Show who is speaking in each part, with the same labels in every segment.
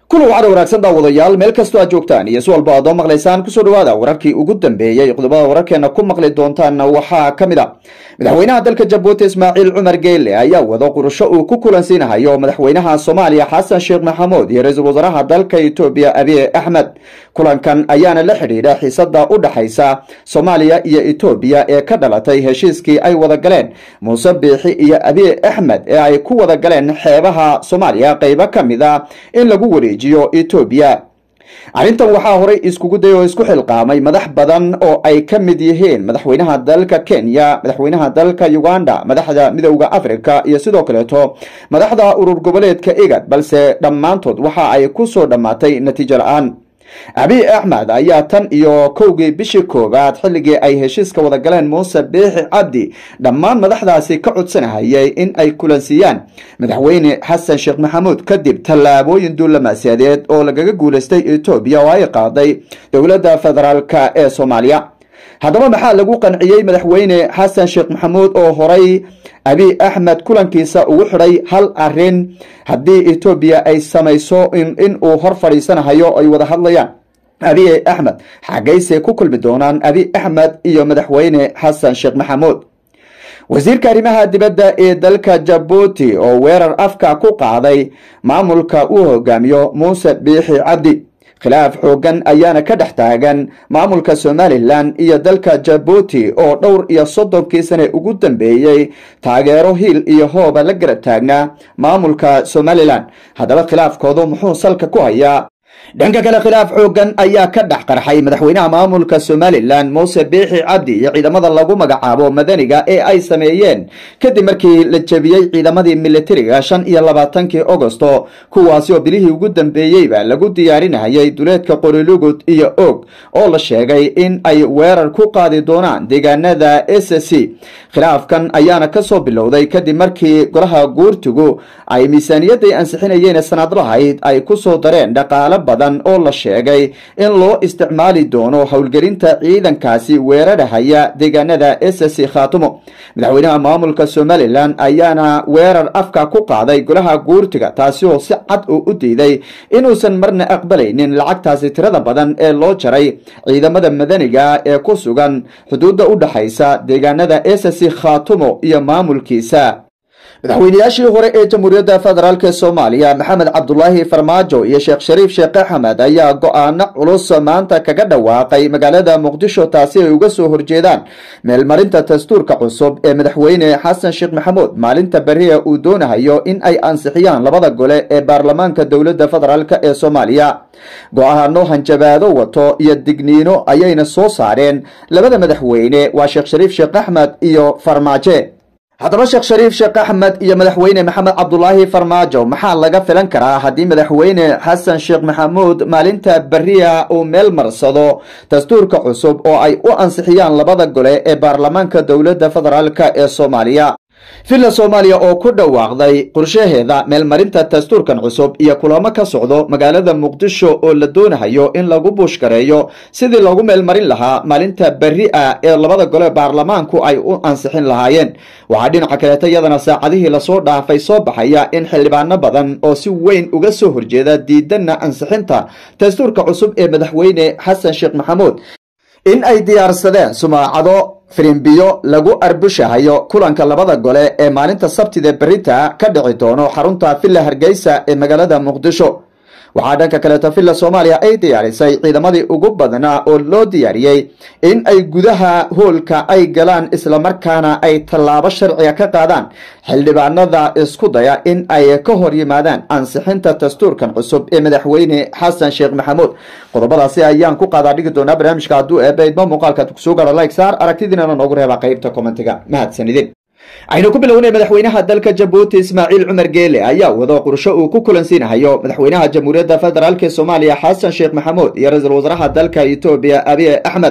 Speaker 1: kulan wacada wanaagsan daawadayaal meel kastoo aad joogtaan iyo si walba aadoo maqlaysaan kusoo dhawaada wararkii ugu dambeeyey qodobada wararkeena ku maqli doontaanna waxaa ka mid a madaxweynaha dalka jabuuti ismaaciil cumar geele ayaa wado qurasho uu ku kulansiinahayo madaxweynaha soomaaliya xasan sheekh maxamuud iyo ra-iisul wasaaraha dalka etoobiya abiy axmed kulankan ayaana la xidhiidha xiisada u dhaxaysa soomaaliya iyo etoobiya ee ka dhalatay heshiiskii ay wada galeen muuse biixi iyo abiy axmed ee ay ku wada galeen xeebaha soomaaliya qeybo ka mid a in lagu wareejiyo etoobiya arrintan waxaa horay iskugu day oo isku xilqaamay madax badan oo ay ka mid yihiin madaxweynaha dalka kenya madaxweynaha dalka uganda madaxda midowda africa iyo sidoo kaleeto madaxda urur goboleedka igad balse dhammaantood waxa ay ku soo dhammaatay natiijo la-aan abiy axmed ayaa tan iyo kowgii bishii koowaad xilligii ay heshiiska wada galeen muuse biixi cabdi dhammaan madaxdaasi ka codsanahayay in ay kulansiiyaan madaxweyne xasan sheekh maxamuud kadib tallaabooyin duulamaaseadeed oo lagaga guulaystay etoobiya oo ay qaaday dowladda federaalk ee soomaaliya haddaba maxaa lagu qanciyey madaxweyne xasan sheekh maxamuud oo horay abiy axmed kulankiisa ugu xidhay hal arin haddii etoobiya ay samayso in uu hor fadhiisanahayo ay wada hadlayaan abiy axmed xagaysay ku kulmi doonaan abiy axmed iyo madaxweyne xasan sheekh maxamuud wasiirka arrimaha dibadda ee dalka jabuuti oo weerar afka ku qaaday maamulka uu hogaamiyo muuse biixi cabdi khilaaf xoogan ayaana ka dhex taagan maamulka somalilan iyo dalka jabuuti oo dhowr iyo soddonkii sane ugu dambeeyey taageero hiil iyo hooba la garab taagnaa maamulka somalilan haddaba khilaafkoodu muxuu salka ku hayaa dhanka kale khilaaf xoogan ayaa ka dhex qarxay madaxweynaha maamulka somalilan muuse biixi cabdi iyo ciidamada lagu magacaabo madaniga ee ay sameeyeen kadib markii la jebiyey ciidamadii militariga shan iyo labaatankii agosto kuwaasi oo bilihii ugu dambeeyeyba lagu diyaarinayay duleedka qorilugud iyo og oo la sheegay in ay weerar ku qaadi doonaan deegaanada s c khilaafkan ayaana kasoo bilowday kadib markii golaha guurtigu ay miisaaniyaday ansixinayeen sanadlahayd ay kusoo dareen dhaqaale badan oo la sheegay in loo isticmaali doono howlgelinta ciidankaasi weerarahaya deegaanada s c khaatumo madaxweynaha maamulka somalilan ayaana weerar afka ku qaaday golaha guurtiga taasi oo si cad uu u diiday inuusan marna aqbalaynin lacagtaasi tirada badan ee loo jaray ciidamada madaniga ee ku sugan xuduudda u dhaxaysa deegaanada s c khaatumo iyo maamulkiisa madaxweynayaashii hore ee jamhuuriyadda federaalk soomaaliya maxamed cabdulaahi farmaajo iyo sheekh shariif sheekh axmed ayaa go-aano culus maanta kaga dhawaaqay magaalada muqdisho taasi ay uga soo horjeedaan meelmarinta dastuurka cusub ee madaxweyne xasan sheekh maxamuud maalinta beriya uu doonahayo in ay ansixiyaan labada gole ee baarlamaanka dowladda federaalk ee soomaaliya go-aano hanjabaado wato iyo digniino ayayna soo saareen labada madaxweyne waa sheekh shariif sheekh axmed iyo farmaaje haddaba sheekh shariif sheekh axmed iyo madaxweyne maxamed cabdulaahi farmaajo maxaa laga filan karaa haddii madaxweyne xasan sheekh maxamuud maalinta beriya uu meel marsado dastuurka cusub oo ay u ansixiyaan labada gole ee baarlamaanka dowladda federaalk ee soomaaliya villa soomaaliya oo ku dhawaaqday qorshaheeda meelmarinta dastuurkan cusub iyo kulamo ka socdo magaalada muqdisho oo la doonahayo in lagu buushgareeyo sidii loogu meelmarin lahaa maalinta beri a ee labada gole baarlamaanku ay u ansixin lahaayeen waxaa dhinaca kaleeta iyadana saacadihii lasoo dhaafay soo baxaya in xildhibaano badan oo si weyn uga soo horjeeda diidana ansixinta dastuurka cusub ee madaxweyne xasan sheekh maxamuud in ay diyaarsadeen sumaacado firimbiyo lagu arbushahayo kulanka labada gole ee maalinta sabtida berita ka dhici doono xarunta villa hargeysa ee magaalada muqdisho waxaa dhanka kaleeto villa soomaaliya ay diyaarisay ciidamadii ugu badnaa oo loo diyaariyey in ay gudaha hoolka ay galaan islamarkaana ay tallaabo sharciga ka qaadaan xildhibaanada isku daya in ay ka hor yimaadaan ansixinta dastuurkan cusub ee madaxweyne xasan sheekh maxamuud qodobadaasi ayaan ku qaadaa dhigi doonaa barnaamijka hadduu eebaydmo muuqaalkaad kusoo gaaro like saar aragtidiinana noogu reeba qaybta kommentiga mahadsanidin aynu ku bilownay madaxweynaha dalka jabuuti ismaaciil cumar geele ayaa wado qorsho uu ku kulansiinahayo madaxweynaha jamhuuriyadda federaalk soomaaliya xasan sheekh maxamuud iyo ra-iisul wasaaraha dalka etoobiya abiy axmed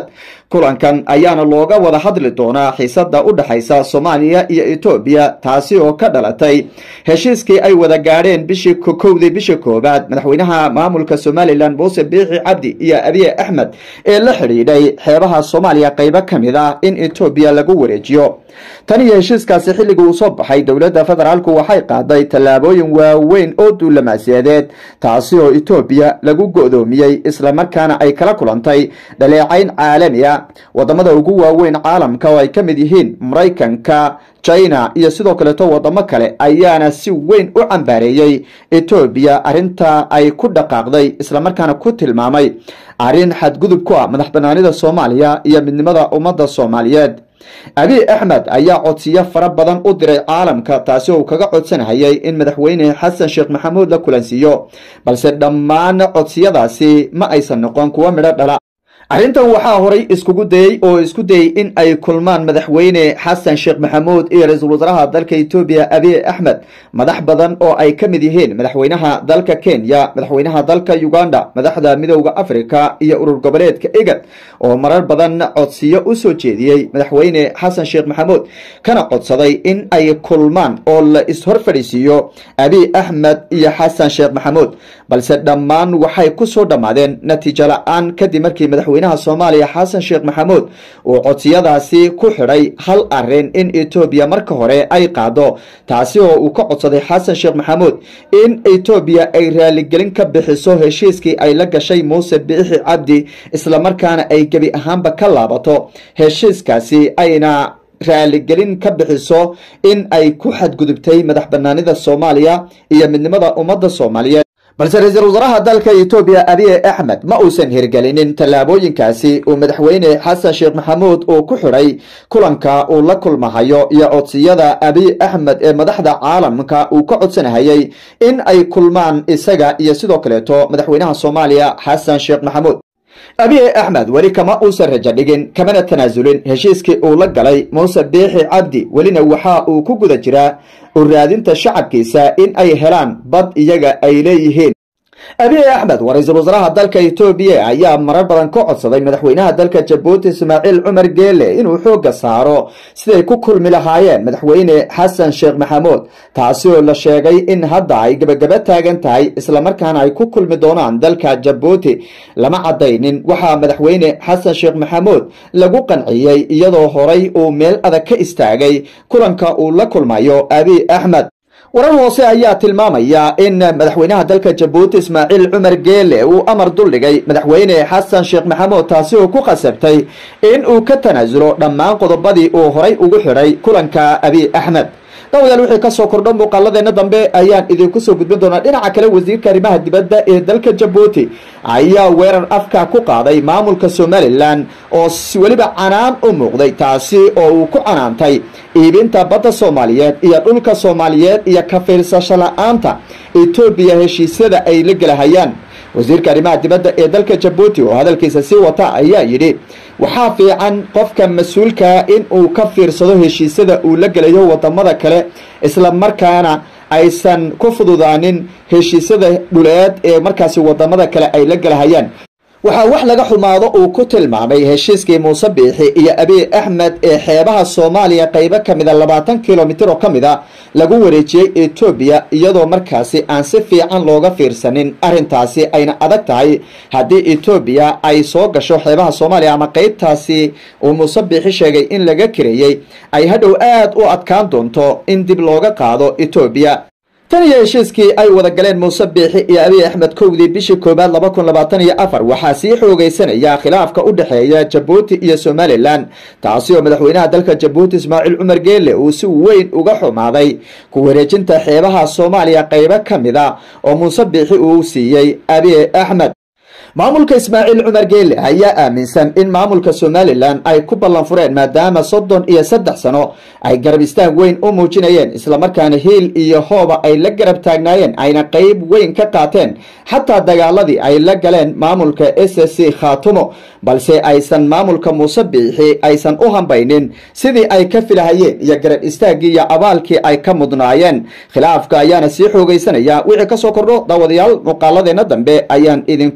Speaker 1: kulankan ayaana looga wada hadli doonaa xiisada u dhexaysa soomaaliya iyo etoobiya taasi oo ka dhalatay heshiiskii ay wada gaadheen bishii kowdii bishii koowaad madaxweynaha maamulka somalilan muuse biixi cabdi iyo abiye axmed ee la xidhiidhay xeebaha soomaaliya qaybo ka mid ah in etoobiya lagu wareejiyo tan iyo heshiiskaasi xilligii uu soo baxay dowladda federaalku waxay qaaday tallaabooyin waaweyn oo duulamaaseedeed taasi oo etoobiya lagu go-doomiyey islamarkaana ay kala kulantay dhaleecayn caalami a wadamada ugu waaweyn caalamka oo ay ka mid yihiin maraykanka china iyo sidoo kaleeto wadamo kale ayaana si weyn u cambaareeyey etoobiya arrinta ay ku dhaqaaqday islamarkaana ku tilmaamay arrin xadgudub ku ah madax banaanida soomaaliya iyo midnimada ummadda soomaaliyeed abiy axmed ayaa codsiyo fara badan u diray caalamka taasi oo uu kaga codsanhayay in madaxweyne xasan sheekh maxamuud la kulansiiyo balse dhammaan codsiyadaasi ma aysan noqon kuwo midho dhala arrintan waxaa horay iskugu dayey oo isku dayey in ay kulmaan madaxweyne xasan sheekh maxamuud iyo ra-iisul wasaaraha dalka etoobiya abiy axmed madax badan oo ay ka mid yihiin madaxweynaha dalka kenya madaxweynaha dalka uganda madaxda midooda africa iyo urur goboleedka egad oo marar badan codsiyo u soo jeediyey madaxweyne xasan sheekh maxamuud kana codsaday in ay kulmaan oo la is-hor fadhiisiiyo abiy axmed iyo xasan sheekh maxamuud balse dhammaan waxay ku soo dhammaadeen natiijo la-aan kadib markii madaxweynaha soomaaliya xasan sheekh maxamuud uu codsiyadaasi ku xidhay hal arin in etoobiya marka hore ay qaado taasi oo uu ka codsaday xasan sheekh maxamuud in etoobiya ay raaligelin ka bixiso heshiiskii ay la gashay muuse biixi cabdi islamarkaana ay gebi ahaanba ka laabato heshiiskaasi ayna raaligelin ka bixiso in ay ku xadgudubtay madax banaanida soomaaliya iyo midnimada ummadda soomaaliyeed balse ra-iisul wasaaraha dalka etoobiya abiy axmed ma uusan hirgelinin tallaabooyinkaasi uu madaxweyne xasan sheekh maxamuud uu ku xidhay kulanka uu la kulmahayo iyo codsiyada abiy axmed ee madaxda caalamka uu ka codsanahayay in ay kulmaan isaga iyo sidoo kaleeto madaxweynaha soomaaliya xasan sheekh maxamuud abiy axmed weli kama uusan rajo dhigin kamana tanaasulin heshiiskii uu la galay muuse biixi cabdi welina waxa uu ku guda jiraa u raadinta shacabkiisa in ay helaan bad iyaga ay leeyihiin abiy axmed waa ra-iisul wasaaraha dalka etoobiya ayaa marar badan ka codsaday madaxweynaha dalka jabuuti ismaaciil cumar geele inuu xoogga saaro siday ku kulmi lahaayeen madaxweyne xasan sheekh maxamuud taasi oo la sheegay in hadda ay gebagaba taagan tahay islamarkaana ay ku kulmi doonaan dalka jabuuti lama caddaynin waxaa madaxweyne xasan sheekh maxamuud lagu qanciyey iyadoo horay uu meel adag ka istaagay kulanka uu la kulmayo abiy axmed warar hoose ayaa tilmaamaya in madaxweynaha dalka jabuuti ismaaciil cumar geele uu amar duldhigay madaxweyne xasan sheekh maxamuud taasi oo ku khasabtay in uu ka tanaasulo dhammaan qodobadii uu horay ugu xidhay kulanka abiy axmed dawadaal wixii kasoo kordho muuqaaladeena dambe ayaan idinku soo gudbin doonaa dhinaca kale wasiirka arrimaha dibadda ee dalka jabuuti ayaa weerar afka ku qaaday maamulka somalilan oo weliba canaan u muuqday taasi oo uu ku canaantay iibinta badda soomaaliyeed iyo dhulka soomaaliyeed iyo ka fiirsasho la-aanta etoobiya heshiisyada ay la gelahayaan wasiirka arrimaha dibadda ee dalka jabuuti oo hadalkiisa sii wata ayaa yidhi waxaa fiican qofka mas-uulkaa in uu ka fiirsado heshiisyada uu la gelayo wadamada kale isla markaana aysan ku fududaanin heshiisyada dhuleed ee markaasi wadamada kale ay la gelahayaan waxaa wax laga xumaado uu ku tilmaamay heshiiskii muuse biixi iyo abiy axmed ee xeebaha soomaaliya qaybo ka mida labaatan kilomitir oo ka mid a lagu wareejiyey etoobiya iyadoo markaasi aan si fiican looga fiirsanin arrintaasi ayna adag tahay haddii etoobiya ay soo gasho xeebaha soomaaliya ama qeybtaasi uu muuse biixi sheegay in laga kareeyey ay hadhow aad u adkaan doonto in dib looga qaado etoobiya tan iyo heshiiskii ay wada galeen muuse biixi iyo abiy axmed kowdii bishii koowaad laba kun labaatan iyo afar waxaa sii xoogeysanaya khilaafka u dhexeeya jabuuti iyo somalilan taasi oo madaxweynaha dalka jabuuti ismaaciil cumar geele uu si weyn uga xumaaday ku wareejinta xeebaha soomaaliya qaybo ka mid a oo muuse biixi uu siiyey abiy axmed maamulka ismaaciil cumar geele ayaa aaminsan in maamulka somalilan ay ku ballan fureen maadaama soddon iyo saddex sano ay garab istaag weyn u muujinayeen islamarkaana hiil iyo hooba ay la garab taagnaayeen ayna qeyb weyn ka qaateen xataa dagaaladii ay la galeen maamulka s c khaatumo balse aysan maamulka muuse biixi aysan u hambaynin sidii ay ka filahayeen iyo garab istaaggii iyo abaalkii ay ka mudnaayeen khilaafka ayaana sii xoogeysanaya wixii kasoo kordho daawadayaal muuqaaladeena dambe ayaan idinkula wadaag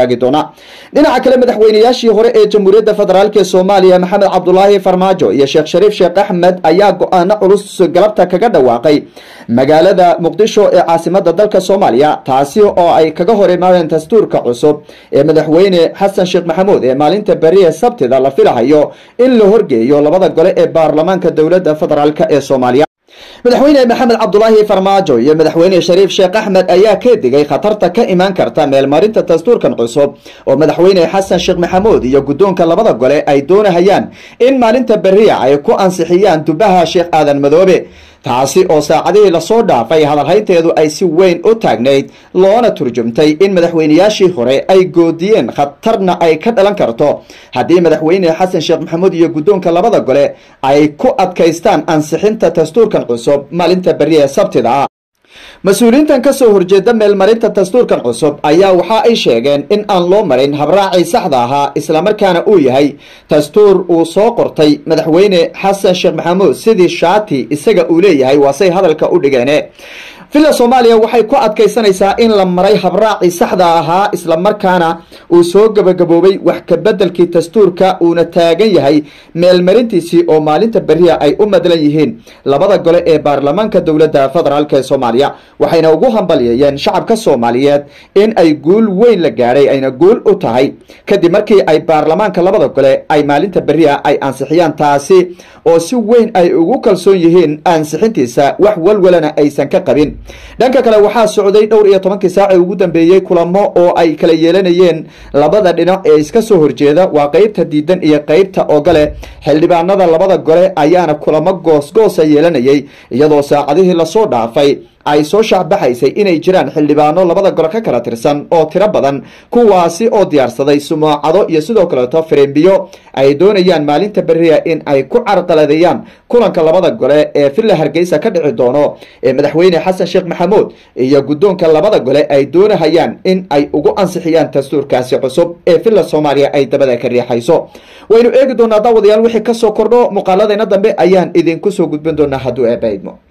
Speaker 1: wadaagi doonaa dhinaca kale madaxweynayaashii hore ee jamhuuriyadda federaalk ee soomaaliya maxamed cabdulaahi farmaajo iyo sheekh shariif sheekh axmed ayaa go-aano culus galabta kaga dhawaaqay magaalada muqdisho ee caasimada dalka soomaaliya taasi oo ay kaga hor imaadeen dastuurka cusub ee madaxweyne xasan sheekh maxamuud ee maalinta beriye sabtida la filahayo in la horgeeyo labada gole ee baarlamaanka dowladda federaalk ee soomaaliya madaxweyne maxamed cabdulaahi farmaajo iyo madaxweyne shariif sheekh axmed ayaa ka digay khatarta ka imaan karta meelmarinta dastuurkan cusub oo madaxweyne xasan sheekh maxamuud iyo guddoonka labada gole ay doonahayaan in maalinta beriya ay ku ansixiyaan dubaha sheekh aadan madoobe taasi oo saacadihii lasoo dhaafay hadalhaynteedu ay si weyn u taagnayd loona turjumtay in madaxweynayaashii hore ay goodiyeen khatarna ay ka dhalan karto haddii madaxweyne xasan sheekh maxamuud iyo guddoonka labada gole ay ku adkaystaan ansixinta dastuurkan cusub maalinta beriye sabtida ah mas-uuliyiintan ka soo horjeeda meelmarinta dastuurkan cusub ayaa waxa ay sheegeen in aan loo marin habraacii saxda ahaa islamarkaana uu yahay dastuur uu soo qortay madaxweyne xasan sheekh maxamuud sidii shaati isaga uu leeyahay waasay hadalka u dhigeene villa soomaaliya waxay ku adkaysanaysaa in la maray habraacii saxda ahaa islamarkaana uu soo gabagaboobay wax kabedelkii dastuurka uuna taagan yahay meelmarintiisii oo maalinta beriya ay u madlan yihiin labada gole ee baarlamaanka dowladda federaalk ee soomaaliya waxayna ugu hambalyeeyeen shacabka soomaaliyeed in ay guul weyn la gaadhay ayna guul u tahay kadib markii ay baarlamaanka labada gole ay maalinta beriya ay ansixiyaan taasi oo si weyn ay ugu kalsoon yihiin ansixintiisa wax walwalana aysan ka qabin dhanka kale waxaa socday dhowr iyo tobankii saaci ugu dambeeyey kulamo oo ay kala yeelanayeen labada dhinac ee iska soo horjeeda waa qeybta diidan iyo qeybta ogole xildhibaanada labada gole ayaana kulamo goosgoosa yeelanayay iyadoo saacadihii lasoo dhaafay ay soo shaacbaxaysay inay jiraan xildhibaano labada gole ka kala tirsan oo tiro badan kuwaasi oo diyaarsaday sumuucado iyo sidoo kaleeto firimbiyo ay doonayaan maalinta beriya in ay ku carqaladeeyaan kulanka labada gole ee villa hargeysa ka dhici doono ee madaxweyne xasan sheekh maxamuud iyo guddoonka labada gole ay doonahayaan in ay ugu ansixiyaan dastuurkaasi cusub ee villa soomaaliya ay dabada ka riixayso waynu eegi doonaa daawadayaal wixii kasoo kordho muuqaaladeena dambe ayaan idinku soo gudbin doonaa hadduu eebaidmo